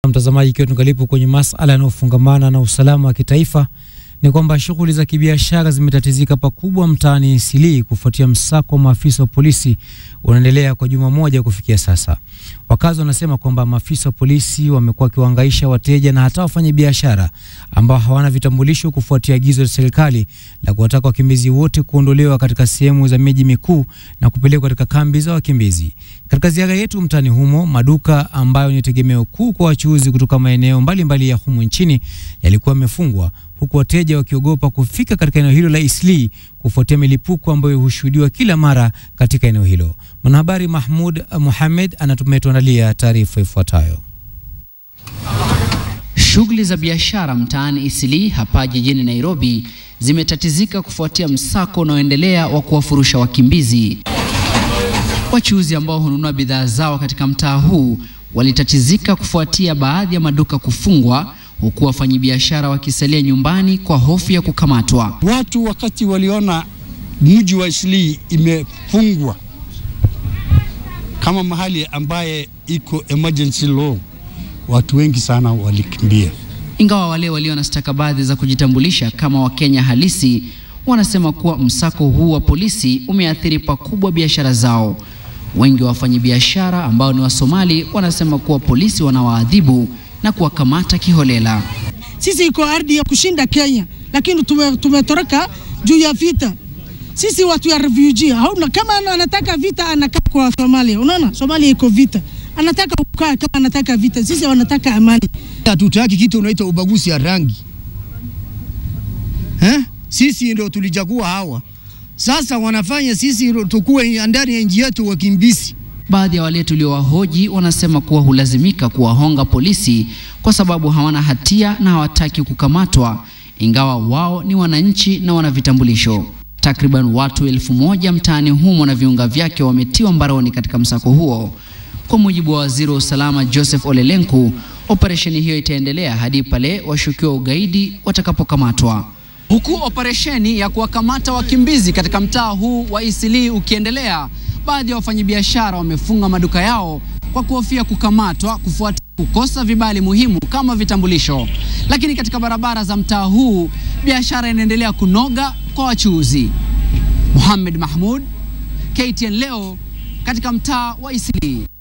Mtazamaji, ikiwa tungalipo kwenye masala yanayofungamana na usalama wa kitaifa, ni kwamba shughuli za kibiashara zimetatizika pakubwa mtaani Isilii kufuatia msako wa maafisa wa polisi unaendelea kwa juma moja kufikia sasa. Wakazi wanasema kwamba maafisa wa polisi wamekuwa wakiwahangaisha wateja na hata wafanyabiashara ambao hawana vitambulisho kufuatia agizo la serikali la kuwataka wakimbizi wote kuondolewa katika sehemu za miji mikuu na kupelekwa katika kambi za wakimbizi. Katika ziara yetu mtaani humo, maduka ambayo ni tegemeo kuu kwa wachuuzi kutoka maeneo mbalimbali ya humu nchini yalikuwa yamefungwa huku wateja wakiogopa kufika katika eneo hilo la Isilii kufuatia milipuko ambayo hushuhudiwa kila mara katika eneo hilo. Mwanahabari Mahmud Muhamed anatumetuandalia taarifa ifuatayo. Shughuli za biashara mtaani Isilii hapa jijini Nairobi zimetatizika kufuatia msako unaoendelea wa kuwafurusha wakimbizi. Wachuuzi ambao hununua bidhaa zao katika mtaa huu walitatizika kufuatia baadhi ya maduka kufungwa huku wafanyabiashara wakisalia nyumbani kwa hofu ya kukamatwa. Watu wakati waliona mji wa Isilii imefungwa kama mahali ambaye iko emergency law, watu wengi sana walikimbia. Ingawa wale walio na stakabadhi za kujitambulisha kama Wakenya halisi wanasema kuwa msako huu wa polisi umeathiri pakubwa biashara zao. Wengi wa wafanyabiashara ambao ni Wasomali wanasema kuwa polisi wanawaadhibu na kuwakamata kiholela. Sisi iko ardhi ya kushinda Kenya, lakini tume, tumetoroka juu ya vita. Sisi watu ya refugee hauna, kama anataka vita anakaa kwa Somalia. Unaona, Somalia iko vita, anataka kukaa kama anataka vita. Sisi wanataka amani. Hatutaki kitu unaita ubaguzi ya rangi eh? Sisi ndio tulichagua hawa, sasa wanafanya sisi tukuwe ndani ya nchi yetu wakimbizi. Baadhi ya wale tuliowahoji wanasema kuwa hulazimika kuwahonga polisi kwa sababu hawana hatia na hawataki kukamatwa, ingawa wao ni wananchi na wana vitambulisho. Takriban watu elfu moja mtaani humo na viunga vyake wametiwa mbaroni katika msako huo. Kwa mujibu wa waziri wa usalama Joseph Olelenku, operesheni hiyo itaendelea hadi pale washukiwa ugaidi watakapokamatwa. Huku operesheni ya kuwakamata wakimbizi katika mtaa huu wa Isilii ukiendelea, baadhi ya wafanyabiashara wamefunga maduka yao kwa kuhofia kukamatwa kufuatia kukosa vibali muhimu kama vitambulisho. Lakini katika barabara za mtaa huu biashara inaendelea kunoga kwa wachuuzi. Muhammad Mahmud, KTN leo katika mtaa wa Isilii.